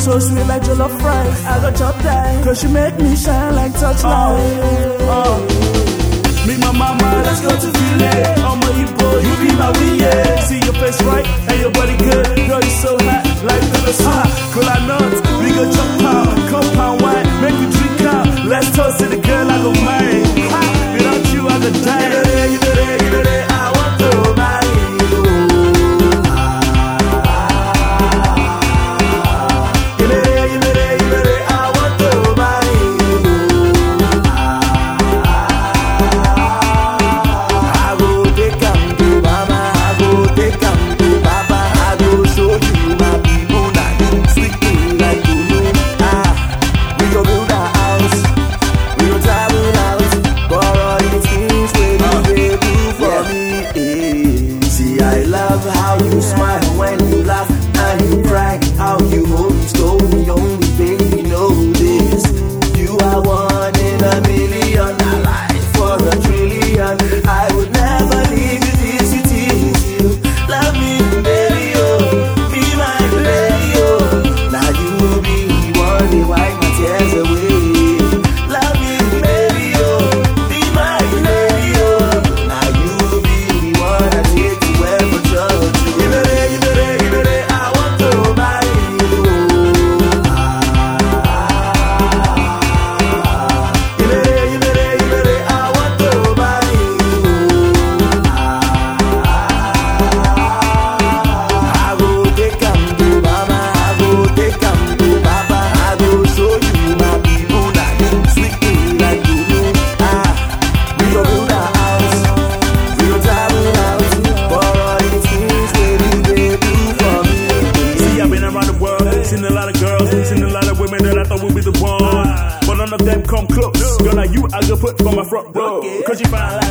So sweet like jollof rice. I got chop that. Cause she make me shine like touchlight. Me, my mama, let's go to Ville. I'm a Igbo, you be my win, yeah. See your face right and your body good. Girl, you so hot, like the sun. Cool nuts, we go jump out. Compound wine, make you drink out. Let's toast to the girl, I go mine. Ha, without you, I go die. You know that, you know that, you know that. I want to marry you. You know that, you know that, you know that. I want to marry you. I go take am to mama, I go take am to papa, I go show you my people na them sleeping like you know. Ah, we go build a house, we go travel out, for all the things wey you dey do for me. eh. See, I love how you smile when you laugh and you cry, how you hold me slowly, only baby know this. You are one in a million, a life for a trillion. I would never leave you this, you tease you. Love me, baby, oh, be my baby, oh. Now you will be the one to wipe my tears away. Love me, baby, oh, be my baby, oh. Now you will be the one I take to wherever church. You know that, you know that, you know that I want to marry you. You know that, you know that, you know that I want to marry you. I go take am to mama, I go take am to papa, I go show you my people that them sleeping like you know. Ah, we go build a house, we go travel out for all the things that you dey do for me. See, I've been around the world, seen a lot of girls, seen a lot of women that I thought would be the one. But none of them come close. Girl, like you, I go put for my front row. Cause you find